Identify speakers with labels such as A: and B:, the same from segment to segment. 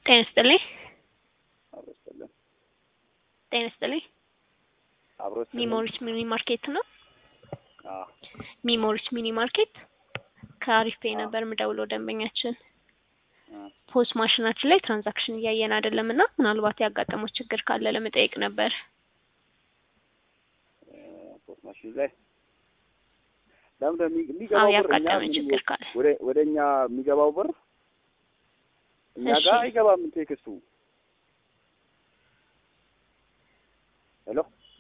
A: ጤና ይስጥልኝ።
B: አብሮ ይስጥልን።
A: ጤና ይስጥልኝ።
B: አብሮ ይስጥልን።
A: ሚሞሪስ ሚኒ ማርኬት ነው።
B: አዎ
A: ሚሞሪስ ሚኒ ማርኬት ከአሪፍ ፔይ
B: አዎ።
A: ነበር የምደውለው ደንበኛችን
B: እ
A: ፖስ ማሽናችን ላይ ትራንዛክሽን እያየን አይደለም እና ምናልባት ያጋጠመው ችግር ካለ ለመጠየቅ ነበር።
B: እ ፖስት ማሽን ላይ ለምን
A: አዎ
B: የሚገባው ብር እኛ
A: ያጋጠመ
B: ምን-
A: ችግር ካለ
B: ወደ ወደ እኛ የሚገባው ብር እኛ
A: እሺ።
B: ጋር አይገባም። ቴክስቱ ሄሎ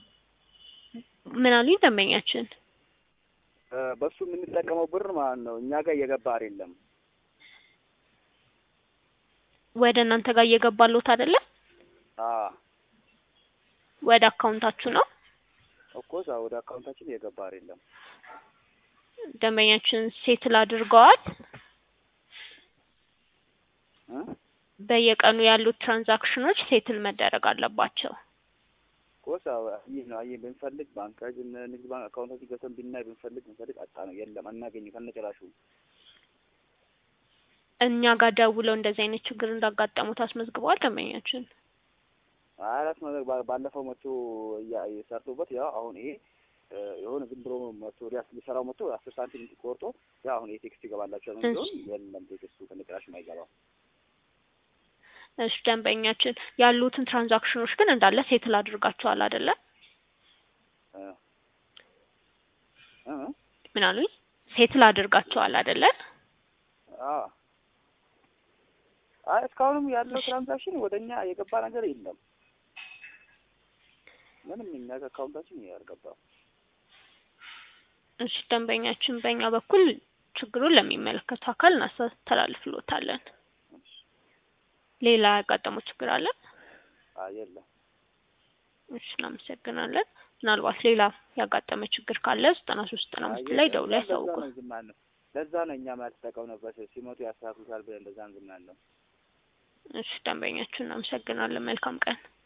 A: ምን አሉኝ ደንበኛችን?
B: እ በሱ የምንጠቀመው ብር ማለት ነው እኛ ጋር እየገባ አይደለም።
A: ወደ እናንተ ጋር እየገባሎት አይደለም?
B: አዎ
A: ወደ አካውንታችሁ ነው።
B: እኮ እዛ ወደ አካውንታችን እየገባ አይደለም።
A: ደንበኛችን ሴትል አድርገዋል።
B: እ
A: በየቀኑ ያሉት ትራንዛክሽኖች ሴትል መደረግ አለባቸው።
B: እኮ እዛ ይህ ነው አየህ ብንፈልግ ባንካችን ንግድ ባንክ አካውንታችን ገብተን ብናይ ብንፈልግ ብንፈልግ አጣ ነው የለም አናገኝም ከነጭራሹ።
A: እኛ ጋር ደውለው እንደዚህ አይነት ችግር እንዳጋጠሙት አስመዝግበዋል ደንበኛችን።
B: አራት ነገር ባ- ባለፈው መቶ እያ- ሰርቶበት ያው አሁን ይሄ እ የሆነ ዝም ብሎ መቶ ሊያስ ሊሰራው መቶ አስር ሳንቲም ቆርጦ ያው አሁን ይሄ ቴክስት ይገባላቸው ነው
A: እሺ።
B: ቢሆን የለም ቴክስቱ ከነጭራሹ አይገባም።
A: እሺ ደንበኛችን ያሉትን ትራንዛክሽኖች ግን እንዳለ ሴትል አድርጋቸዋል አይደለ?
B: እ እ
A: ምን አሉኝ? ሴትል አድርጋቸዋል አይደለ?
B: አዎ አይ እስካሁንም ያለው ትራንዛክሽን ወደ እኛ የገባ ነገር የለም። ምንም እኛ ከአካውንታችን ያልገባ
A: እሺ ደንበኛችን በእኛ በኩል ችግሩን ለሚመለከቱ አካል እናስተላልፍሎታለን። ሌላ ያጋጠመው ችግር አለ?
B: አይ የለም።
A: እሺ እናመሰግናለን። ምናልባት ሌላ ያጋጠመ ችግር ካለ ዘጠና ሶስት ዘጠና
B: አይ
A: አምስት ላይ
B: የለም።
A: ደውለው
B: ለዛ
A: ያሳውቁን።
B: ነው ዝም ያልነው። ለዛ ነው እኛ ያልተጠቀምንበት ሲመጡ ያስተካክሉታል ብለን ለዛ ነው ዝም ያልነው።
A: እሺ ደንበኛችን እናመሰግናለን። መልካም ቀን።